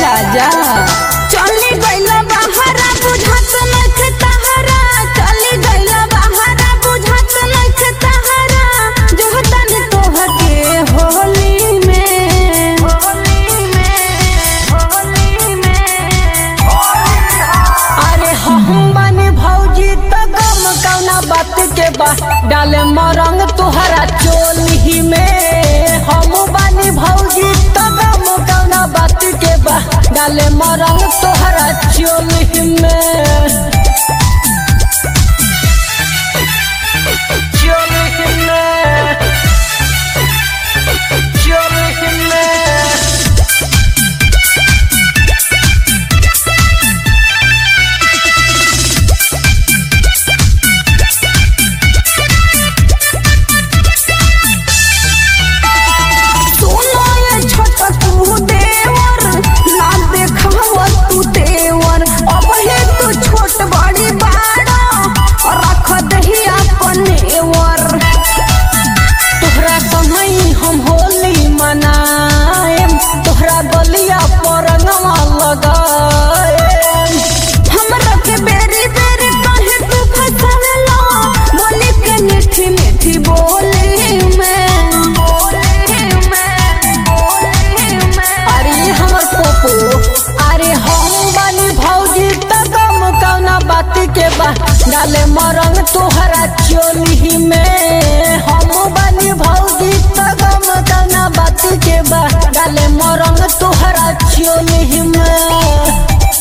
राजा चली गइला बहारा बुझात नइखे तहरा चली गइला बहारा बुझात नइखे तहरा जोहतन तोहके होली में होली में होली में अरे हम बानी भौजी त गम कौना बात के बा डाले मरंग तुहरा चोली में हम बानी भौजी त गम कौना बात के बा डाले मरंग तुहरा चोली में चोली में चोली में सुनो ये छोटा तू देवर ना देखाव तू देवर अब हे तू छोट बड़ी बाड़ा रख दही अपनेवर तोहरा कहीं हम होली मनाएम तोहरा गलिया पर रंगवा लगाएम हमरा के बेरी बेरी कहे तू फसवेला बोली के मीठी मीठी बोली में बोली में बोली में अरे हमर पोपो अरे हम बानी भौजी त गम कौना बात के बा डाले मरंग तोहरा चोली में हम बानी भौजी त गम कौना बात के बा डाले मरंग तोहरा चोली में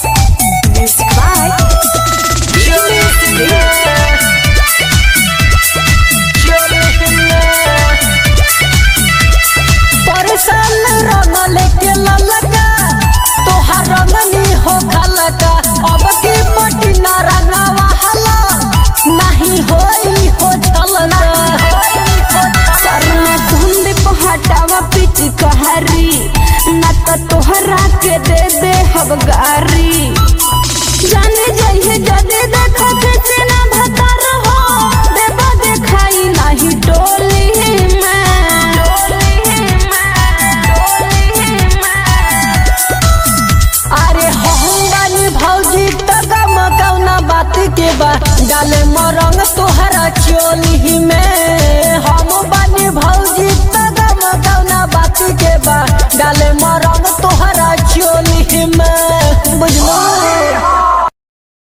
परसल रंगल के ललका तोहार रंगनी हो खलका अब की पटिना रंगवा हला नहीं होई हो छलका सरना धुंद पहाटावा पिच कहरी ना त तोहरा के दे दे हब गारी जाने जाइए जदे देखो किसी ना भतर हो देवा देखाई नहीं डोली में डोली में डोली में अरे हम बानी भौजी त गम कौना बात के बा डाले मरंग तोहरा चोली में हम बानी भौजी त गम कौना बात के बा डाले मरंग तोहरा चोली में बुझलो